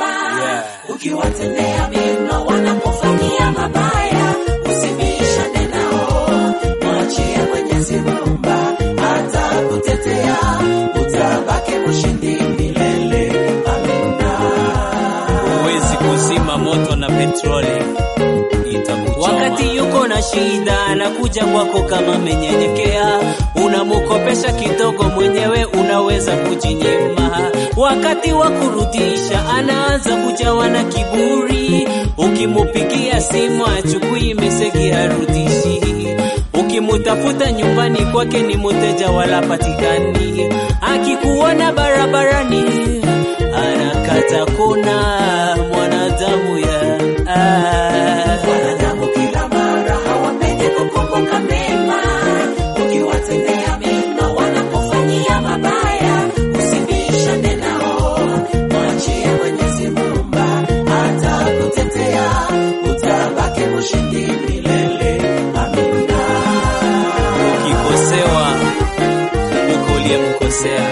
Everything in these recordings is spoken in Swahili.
mema. Yeah. Ukiwatendea mema wanakufanyia mabaya, usibishane nao, mwachie Mwenyezi Muumba atakutetea, utabaki mshindi milele. Amina. Huwezi kuzima moto na petroli, itakuchoma. Wakati yuko na shida anakuja kwako kama amenyenyekea, unamukopesha kidogo, mwenyewe unaweza kujinyima. Wakati wa kurudisha anaanza kujawa na kiburi, ukimupigia simu achukui meseji harudishi, ukimutafuta nyumbani kwake ni muteja wala patikani, akikuona barabarani anakata kona mwanadamu ya ah. Wanadamu kila mara hawapendi kukumbuka mema. Ukiwatendea mema wanakufanyia mabaya, usibishane nao, mwachie Mwenyezi Muumba atakutetea, utabaki mshindi milele. Amina. Ukikosewa kumbuka uliyemkosea,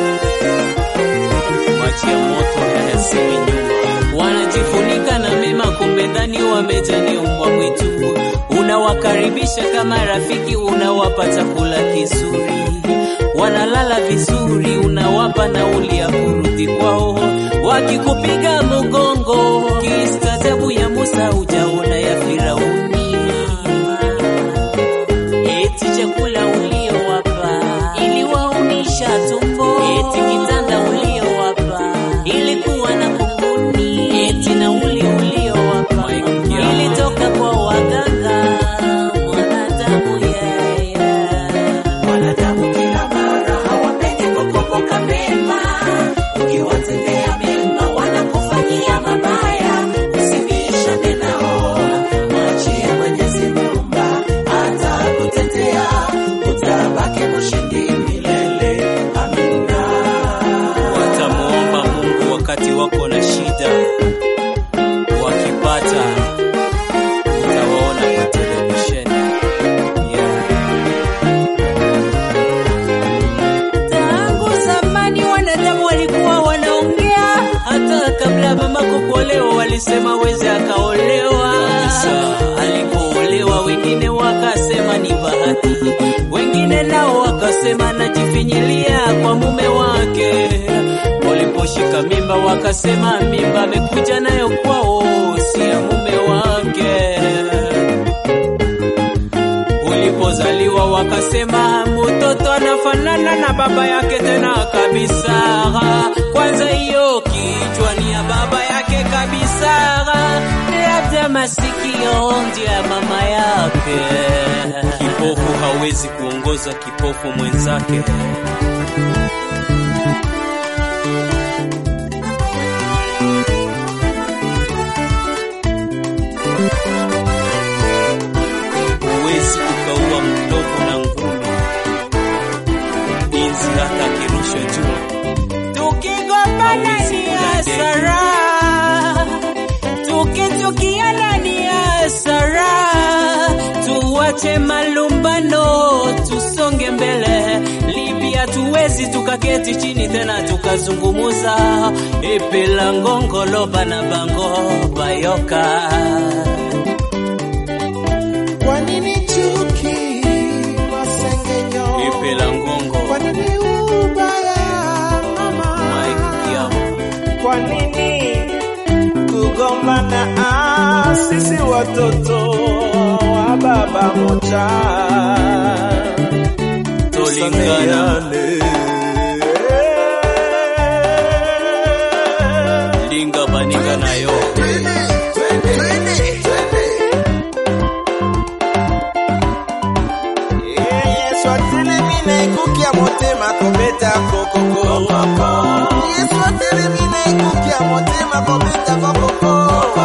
mwachia moto hayasemi nyuma. wanajifunika na mema, kumbe ndani wamejani mbwa mwitu. Unawakaribisha kama rafiki, unawapa chakula kizuri, wanalala vizuri, unawapa nauli ya kurudi kwao. Wakikupiga mgongo, kistajabu ya Musa ujaona ya Firauni. Eti chakula uliowapa iliwaumisha tumbo, eti kitanda uliowapa ilikuwa na kunguni, eti nauli uliowapa ilitoka kwa waganga. Mwanadamu yeye Wanadamu kila mara hawapendi kukumbuka mema. Ukiwatendea mema wanakufanyia mabaya, usibishane nao, mwachie Mwenyezi Muumba atakutetea, utabaki mshindi milele. Amina. Watamuomba Mungu wakati wako na shida, wakipata utawaona kwa televisheni. Yeah. Tangu zamani wanadamu walikuwa wanaongea, hata kabla mamako kuolewa walisema weze akaolewa. Alipoolewa wengine wakasema ni bahati, wengine nao wakasema najifinyilia kwa mume wake. Waliposhika mimba wakasema mimba amekuja nayo kwao, si ya mume wake ulipozaliwa wakasema mtoto anafanana na baba yake tena kabisa. Kwanza hiyo kichwa ni ya baba yake kabisa, labda masikio ndio ya mama yake. Kipofu hawezi kuongoza kipofu mwenzake. Huwezi ukaua mdogo na ngumi, inzi hata akirushwa juu. Tukigombana Hawezi ni kula hasara, tukichukiana ni hasara. Tuwache malumbano, tusonge mbele. Libya tuwezi tukaketi chini tena tukazungumuza. Ipila ngongolo bana bango bayoka Kwa nini chuki, masengenyo? Ipila ngongo Kwa nini ubaya, mama? maikiamo Kwa nini kugombana? Ah, sisi watoto wa baba moja tolingana Tusameheane. linga baninga nayo Yesu atelemina ekukia motema kobeta kokoko Yesu atelemina ekukia motema kobeta kokoko